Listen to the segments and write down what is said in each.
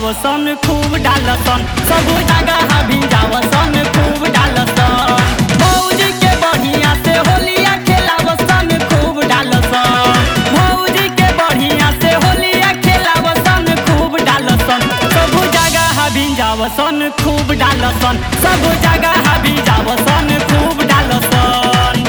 भिजावसन खूब डालसन सब जगह भिजावसन खूब डालसन भौजी के बढ़िया से होलिया खेलावसन खूब डालसन भौजी के बढ़िया से होलिया खेलावसन खूब डालसन सब जगह भिजावसन खूब डालसन सब जगह भिजावसन खूब डालसन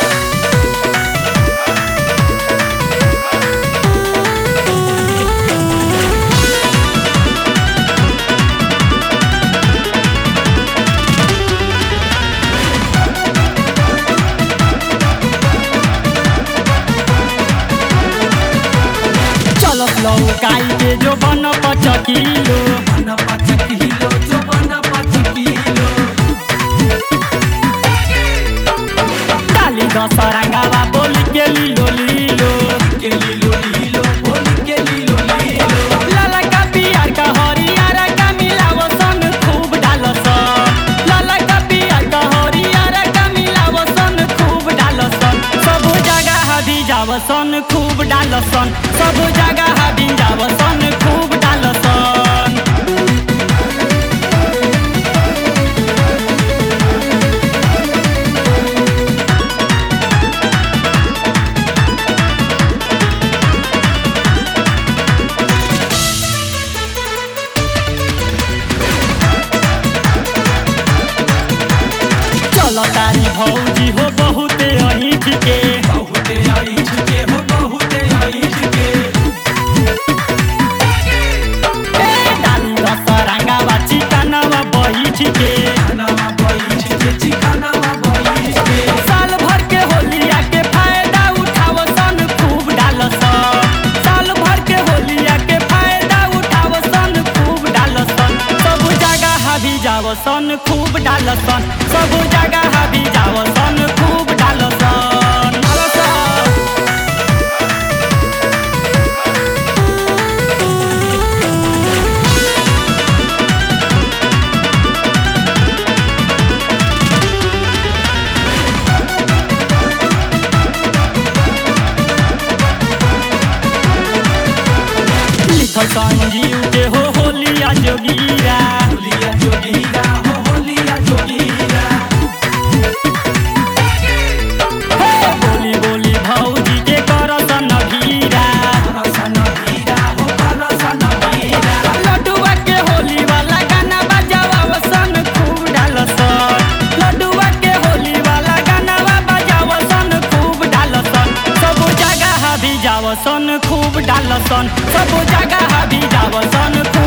चलो लौकाई के जो बन पच किलो बना पाँच किलो जो बना पाँच किलो डाली दस रंगावा बोली के लीलो लीलो के लीलो लीलो बोल के लीलो लीलो लाला का पियर का हरियर का मिलावसन खूब डालसन लाला का पियर का हरियर का मिलावसन खूब डालसन सब जगह भिजावसन खूब डालसन सब जगह भिजावसन खूब डालसन चलो तारी भौजी हो बहुते अहिठ के बहुते आई झुके हो बहुते आई झुके ए डाली दस रंगावा चिकनवा बैठ के खानावा बई झुके चिकनावा बई झुके साल भर के होलिया के फायदा उठावसन खूब डालसन साल भर के होलिया के फायदा उठावसन खूब डालसन सब जगह भिजावसन खूब डालसन सब जगह भिजावसन खूब डालसन डालसन। लिखल संजीव के हो होलिया जोगीरा होलिया जोगीरा हो होलिया जोगीरा हे बोली बोली भौजी के करसन भीरा रसन हीरा हो रसन हीरा लड्डुआ के होली वाला गाना बजावसन खूब डालसन लड्डुआ के होली वाला गाना बजावसन खूब डालसन सब जगह भिजावसन खूब डालसन सब जगह भिजावसन खूब